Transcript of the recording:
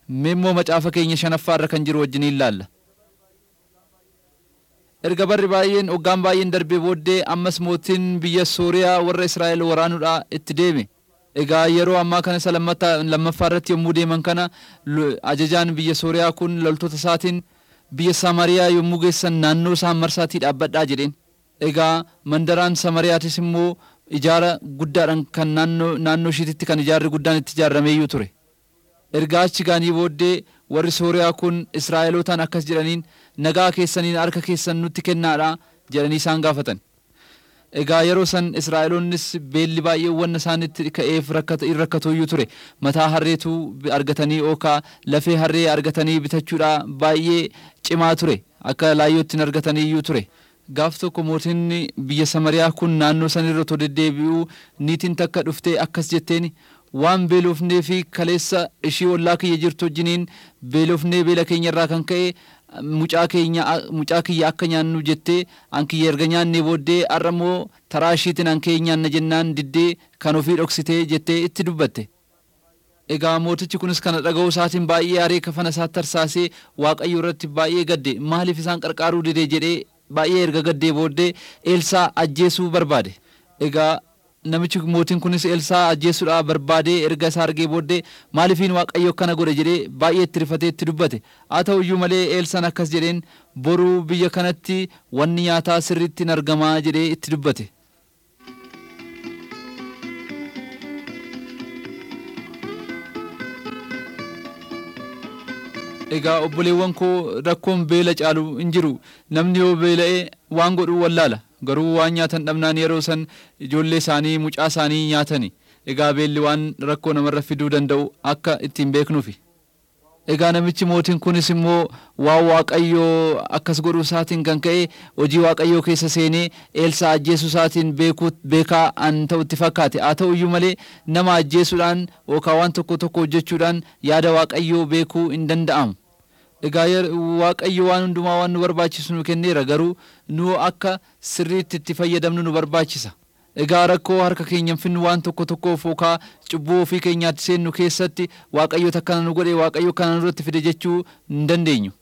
Meemmoo macaafa keenya shanaffaa irra kan jiru wajjin ilaalla. Erga barri baay'een hoggaan baay'een darbee booddee ammas mootiin biyya Sooriyaa warra Israa'el waraanuudhaa itti deeme. Egaa yeroo ammaa kana isa lammaffaa irratti yommuu deeman kana ajajaan biyya Sooriyaa kun loltoota isaatiin biyya Samariyaa yommuu geessan naannoo isaan marsaatii dhaabbadhaa jedheen. Egaa mandaraan Samariyaatis immoo ijaara guddaadhaan kan naannoo naannoo ishiititti kan ijaarri guddaan itti ijaarameeyyuu ture. Ergaa achi gaanii booddee warri Sooriyaa kun Israa'elootaan akkas jedhaniin nagaa keessaniin harka keessan nutti kennaadha jedhanii isaan gaafatan. Egaa yeroo san Israa'eloonnis beelli baay'ee wanna isaanitti ka'eef rakkatuuyyuu ture. Mataa harreetu argatanii yookaa lafee harree argatanii bitachuudha baay'ee cimaa ture. Akka laayyootti argataniiyyuu ture. Gaaf tokko mootiin biyya Samariyaa kun naannoo sanirra otoo deddeebi'uu niitiin takka dhuftee akkas jetteen waan beelofnee fi kaleessa ishii ollaa kiyya jirtu wajjiniin beelofnee beela keenya irraa kan ka'e mucaa keenya mucaa kiyya akka nyaannu jettee an kiyya erga nyaannee booddee har'a immoo taraa ishiitiin an kee nyaanna jennaan diddee kan ofii dhoksitee jettee itti dubbatte. Egaa mootichi kunis kana dhaga'uu isaatiin baay'ee aaree kafana isaatti tarsaasee waaqayyo irratti baay'ee gadde maaliif isaan qarqaaruu didee jedhee baay'ee erga gaddee booddee Eelsaa ajjeesuu barbaade. Egaa namichi mootiin kunis Eelsaa ajjeesuudhaa barbaadee erga isaa argee booddee maaliifiin waaqayyo akkana godhe jedhee baay'ee itti rifatee itti dubbate. Haa ta'u iyyuu malee Eelsaan akkas jedheen boruu biyya kanatti wanni nyaataa sirriitti hin argamaa jedhee itti dubbate. Egaa obboleewwan koo rakkoon beela caalu hin jiru namni yoo beela'ee waan godhuu wallaala garuu waan nyaatan dhabnaan yeroo san ijoollee isaanii mucaa isaanii nyaatani egaa beelli waan rakkoo namarra fiduu danda'u akka ittiin beeknuufi. Egaa namichi mootiin kunis immoo waan waaqayyoo akkas godhuu isaatiin kan ka'e hojii waaqayyoo keessa seenee eelsaa ajjeesuu isaatiin beekaa an ta'utti fakkaate haa ta'u iyyuu malee nama ajjeesuudhaan yookaan waan tokko tokko hojjechuudhaan yaada waaqayyoo beekuu hin danda'amu. Egaa waaqayyo waan hundumaa waan nu barbaachisu nu kenneera garuu nu akka sirriitti itti fayyadamnu nu barbaachisa. Egaa rakkoo harka keenyan finnu waan tokko tokkoof yookaan cubbuu ofii keenyaatti seennu keessatti waaqayyo akkana nu godhe waaqayyo kana nurratti fide jechuu hin dandeenyu.